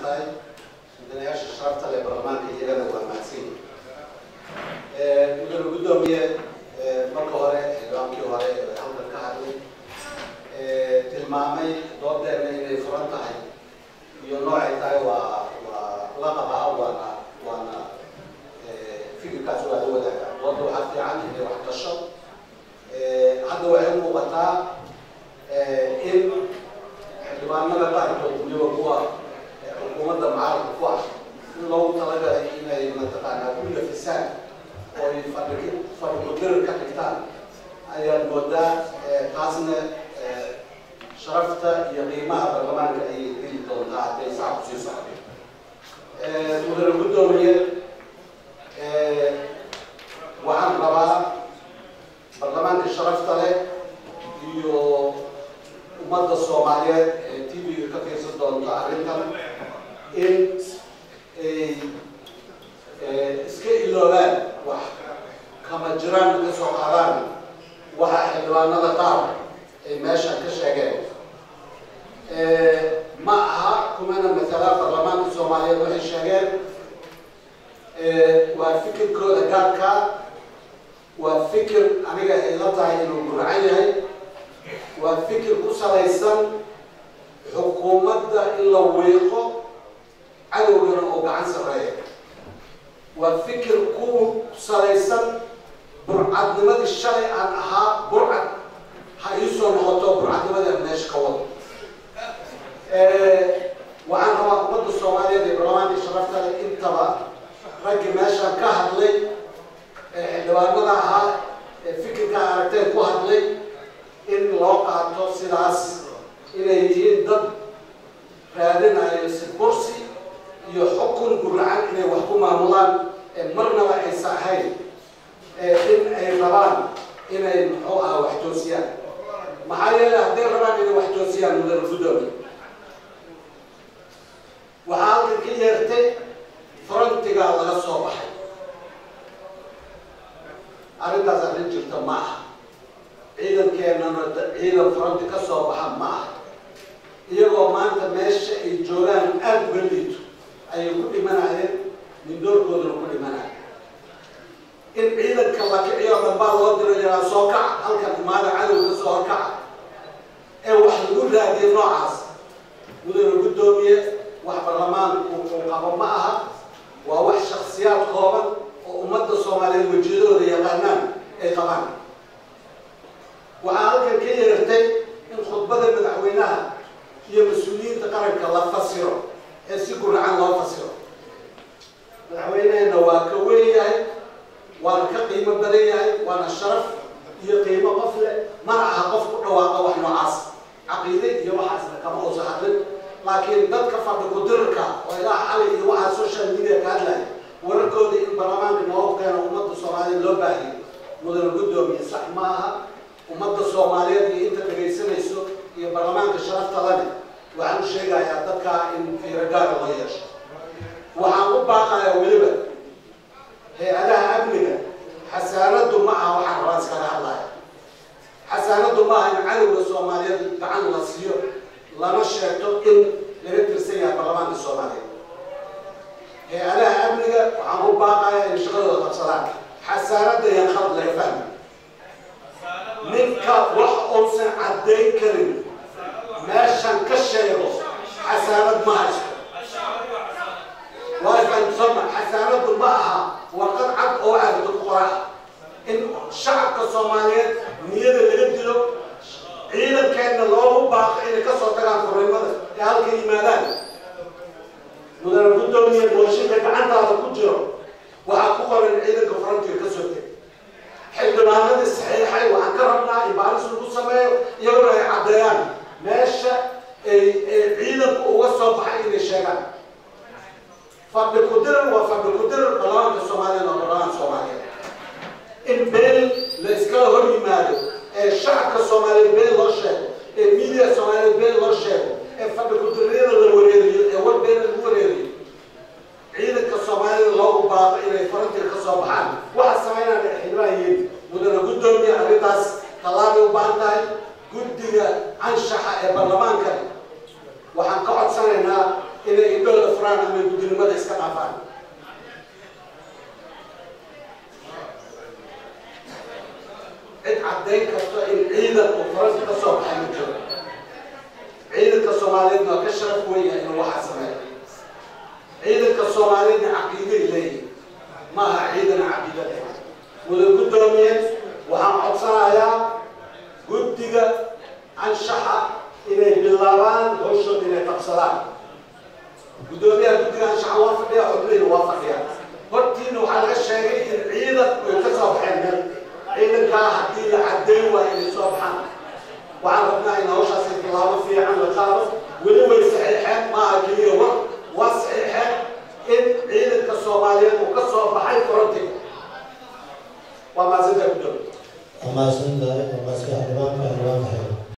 tahay mudanayaasha sharafta leh baarlamaanka iyagana waa mahadsan mudane guddoomiye marka hore xildhibaankii hore ee halkan ka hadlay tilmaamay doodeena inay furan tahay iyo noocay tahay waa waa la qabaa waana waana fikirkaas waa la wadaaga dooda waxaa fiican inay wax gasho hadda waxay muuqataa in xildhibaanada qaarkood weliba kuwa xukuumadda mucaaradka ku ah in loogu talagalay inay mataqaanaa ku nafisaan oo ay fadhi fadhikudirir ka dhigtaan ayaan moodaa taasna sharafta iyo qiimaha baarlamaanka ayay geli doontaa hadday saa kusii socdo mudane guddoomiye waxaan rabaa baarlamaanka sharafta leh iyo ummadda soomaaliyeed ee t v-ga ka fiirsan doonta arrintan in ay iska iloobaan wax kama jiraan ka soo qaadaan waxa xildhibaanada qaar ay meesha ka sheegeen ma aha kumana matala baarlamaanka soomaaliyeed waxay sheegeen waa fikirkooda gaarka waa fikir aniga ay la tahay inuu gurcan yahay waa fikir ku salaysan xukuumadda in la wiiqo cadowgana oo gacan sarreeya waa fikir ku salaysan burcadnimadii shalay aan ahaa burcad ha iisoo noqoto burcadnimadii aan meesha ka wado waxaan rabaa ummadda soomaaliyeed ee baarlamaanka sharafta leh intaba raggii meeshaan ka hadlay xildhibaanada ahaa ee fikirka aragteen ku hadlay in loo qaato sidaas inay yihiin dad raadinayo si kursi iyo xukun guracan inay wax ku maamulaan marnaba aysa ahayn in ay rabaan inay muxuu aha wax toosiyaan maxaa yeelay hadday rabaan inay wax toosiyaan mudane guddoomiye waxaa halkan ka yeertay frontigaa laga soo baxay arrintaas arrin jirta ma aha ciidankeenana ciidan fronti ka soo baxa ma aha iyagoo maanta meesha ay joogaan aada uga liito ayay ku dhimanayeen mindoorkoodana ku dhimanaya in ciidanka la kiciyo dambaa loo diro yaraa soo kaca halkan imaada cadowga soo horkaca ee wax lagu raadiye noocaas mudane guddoomiye wax baarlamaanku uu qabo ma aha waa wax shaksiyaad kooban oo ummadda soomaaliyeed wejiyadooda yaqaanaan ay qabaan waxaa halkan ka yeertay in khudbada madaxweynaha iyo mas-uuliyiinta qaranka la fasiro ee si guracan loo fasiro madaxweynehena waa ka weyn yahay waana ka qiimo badan yahay waana sharaf iyo qiimo qof leh mana aha qof ku dhawaaqa wax noocaas caqiide iyo waxaasna kama uusa hadlin laakiin dadka fadhi kudirka oo ilaa xalay iyo waxaa social media ka hadlaya wararkooda in baarlamaanka noogu keeno ummadda soomaaliyeed loo baahiyo mudane guddoomiye sax ma aha ummadda soomaaliyeed iyo inta dhegaysanayso iyo baarlamaanka sharafta lane waxaan u sheegayaa dadkaa in fiiro gaara loo yeesho waxaan u baaqayaa weliba hay-adaha amniga xasaanadu ma aha waxaan rabaan iskaga hadlaya xasaanadu ma aha in cadowga soomaaliyeed gacan la siiyo lama sheegto in laga tirsan yahay baarlamaanka soomaaliyeed hay-adaha amniga waxaan u baaqayaa inay shaqadooda qabsadaan xasaanada yan khalad laga fahmi ninka wax uusan caddayn karin meeshan ka sheego xasaanad ma haysto waafansoma xasaanadu ma aha warqad cad oo aagdo qoraa in shacabka soomaaliyeed niyada laga dilo ciidankeenna loogu baaqo inay ka soo tagaan furiimada ee halka yimaadaan mudane guddoomiye booshinka gacantaada ku jiro waxaa ku qoran ciidanka frontiga ka soo teg xildhibaanadii saxiixay waxaan ka rabnaa in baaris lagu sameeyo iyaguna ay caddeeyaan meesha ay ciidanku uga soo baxay inay sheegaan fadhi kudirar waa fadhi kudirar baarlamaanka soomaaliyeed waa baarlamaanka soomaaliyeed in been la iskala hor yimaado ee shacabka soomaaliyeed been loo sheego ee media soomaaliyeed been loo sheego ee fadhi kudiriyada la wareeriyo ee war beena lagu wareeriyo ciidanka soomaalida loogu baaqo inay farantiga ka soo baxaan waxa sameynaan xildhibaan yihiin mudane guddoomiye arrintaas tallaabay u baahan tahay guddiga anshaxa ee baarlamaanka waxaan ka codsanaynaa inay indhooda furaan daraan ama gudinimada iska dhaafaan cid caddayn karto in ciidan uu faranka ka soo baxay ma jiro ciidanka soomaaliyeedna waa ka sharaf weynyahay inuu waxaa sameeyo ciidanka soomaaliyeedna caqiiday leeyihin maaha ciidan caqiida leh wada guddoomiye waxaan codsanayaa guddiga anshaxa inay bilaabaan hawshooda inay qabsadaan guddoomiyaha guddiga anshaxa waa fadhiya xubnihiina waa fadhiya hortiina waxaa laga sheegay in ciidan ay ka soo baxeen meel ciidankaa haddii la caddayn waayo inay soo baxaan waxaan rabnaa in hawshaasi